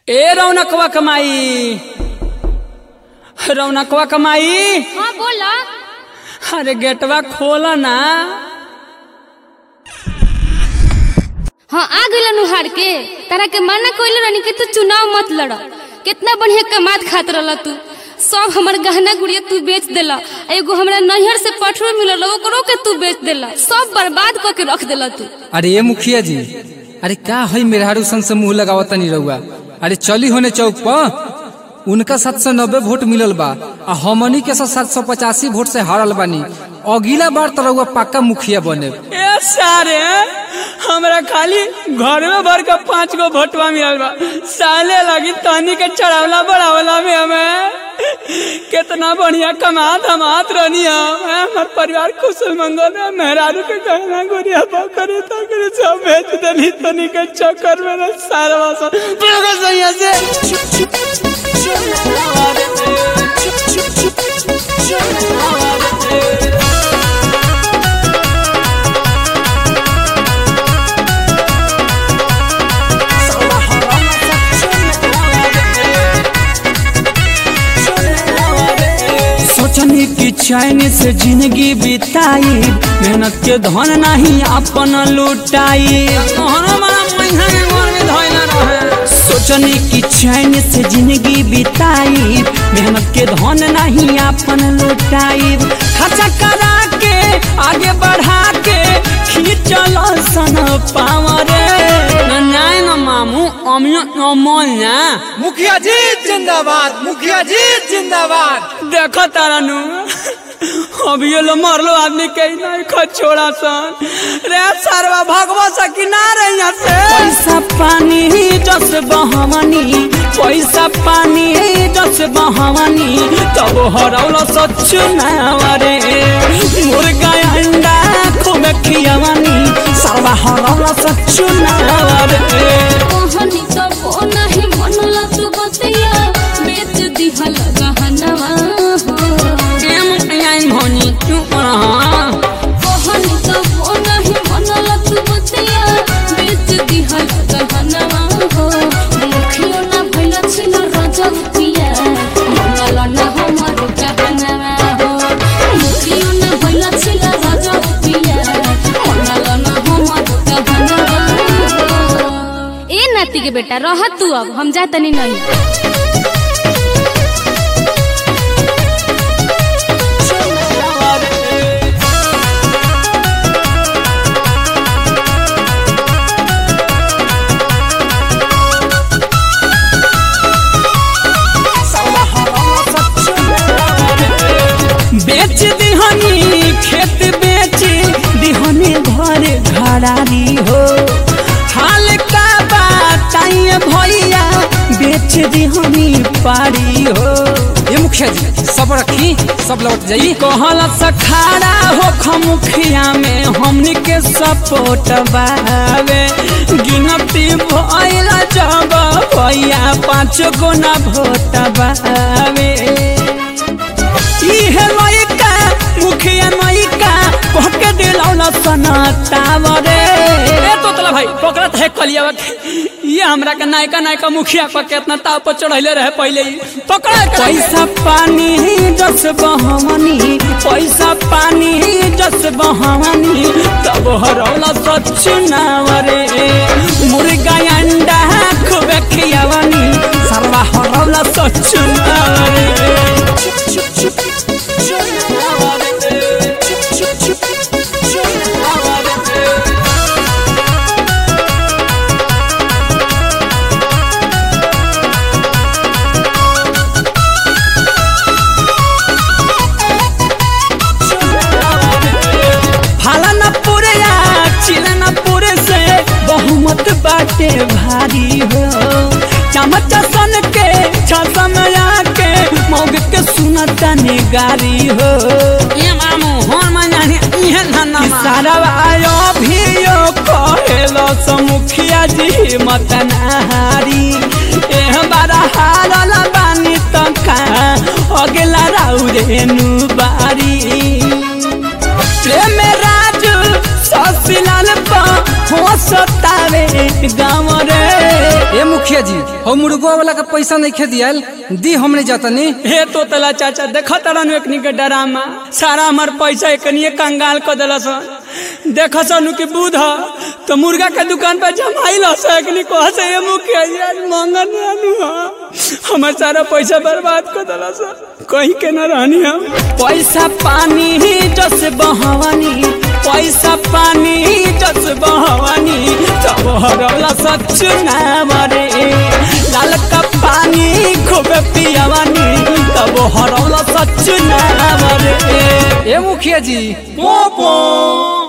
ए रौनकवा कमाई रौनकवा कमाई हाँ बोला अरे गेटवा खोला ना हाँ आ गइल नुहार के तारा के मना कइले रहनी कि तू चुनाव मत लड़ कितना बढ़िया कमात खात रहला तू सब हमर गहना गुड़िया तू बेच देला आ एगो हमरा नैहर से पठरो मिलल ओकरो के तू बेच देला सब बर्बाद क के रख देला तू अरे ये मुखिया जी अरे का है मेहरारू सन से मुंह लगावत नहीं रहुआ अरे चली होने चौक पर उनका सात सौ नब्बे वोट मिलल बा आ हमनी के सात सौ पचासी वोट से हारल बानी अगला बार तो रहुआ पक्का मुखिया बने ए सारे हमरा खाली घर में भर के पांच गो भोटवा मिलल बा साले लगी तनी के चढ़ावला बढ़ावला में हमें कितना बढ़िया कमात हमात रहनी हम हैं? हमार परिवार कुशल मंगल है मेहरारू के गहना गोरिया बकरे तकरे सब बेच देली तनी के चक्कर में ना सारा सब पूरा सैया से सोचनी की चैन से जिंदगी बिताई मेहनत के धन नहीं अपन लुटाई सोचनी की चैन से जिंदगी बिताई मेहनत के धन नहीं अपन लुटाई खर्चा करा के आगे बढ़ा के खींचल सन पावरे न्याय न मामू अमियो अमोल ना मुखिया जी जिंदाबाद मुखिया जी जिंदाबाद देखो तारा नु अभी ये लो मरलो आदमी के ही नहीं खो छोड़ा सन रे सरवा भगवा सकी ना रे यहाँ से पैसा पानी जस बहवनी पैसा पानी जस बहवनी तब हरौलो सच नावरे मुर्गा अंडा खूब खियावनी सरवा हरौलो सच नावरे कहनी तो वो नहीं मनला तू बतिया बेच दिहल गहनवा हो कहनी कहनी तो वो नहीं मनला तू बतिया बेच दिहल गहनवा हो मुखियो ना भइला छिन रजब पिया मनला ना हमर गहनवा हो मुखियो ना भइला छिन रजब पिया मनला ना हमर गहनवा हो ए नाती के बेटा रह तू अब हम जा तनी नहीं बेच दिहनी खेत बेच दिहनी घर घरारी हो हाल का बताइए भैया बेच दिहनी पारी हो ये मुखिया जी सब रखी सब लौट जाई कहल सखारा हो खमुखिया में हमनी के सपोर्ट बावे गिनती भइल जब भैया पाँच गो ना भोट बावे इहे लइका मुखिया लइका कहके दिलौला सनतावरे ए तोतला भाई पकड़त है कलियावा के ये हमरा के नायका नायका मुखिया पर केतना ताव पर चढ़ैले रहे पहले ही पकड़ा पैसा पानी जस बहवनी पैसा पानी जस बहवनी तब हरौला सच नावरे मुर्गा अंडा खूब खियावनी सरवा हरौला सच नावरे फालना पूरे या चिलना पूरे से बहुमत बाटे भारी हो चमच सन के छसम के मौग के सुनता गारी हो ये मामू होन मनाने इहे धन्ना सारा आयो भी यो कहेलो समुखिया जी मत नहारी एह बारा हारल बानी तका अगला राउरे नु बारी प्रेम राज ससिलाल पा हो सतावे गाँव रे ये मुखिया मुखिया जी हम मुर्गो वाला के पैसा नहीं खे दियाल दी हमने जातनी हे तो तला चाचा देख तरन एकनी के डरामा सारा हमार पैसा एकनी कंगाल कर दिलस देख सनु की बूध तो मुर्गा के दुकान पर जमाइल से एकनी कह से ये मुखिया जी आज मंगन रहनु हमार सारा पैसा बर्बाद कर दिलस कहीं के न रहनी हम पैसा पानी जस बहवानी पैसा पानी जस बहवानी तब हरला सच ना मरे लाल का पानी खूब पियावानी तब हरला सच ना मरे ए मुखिया जी पोपो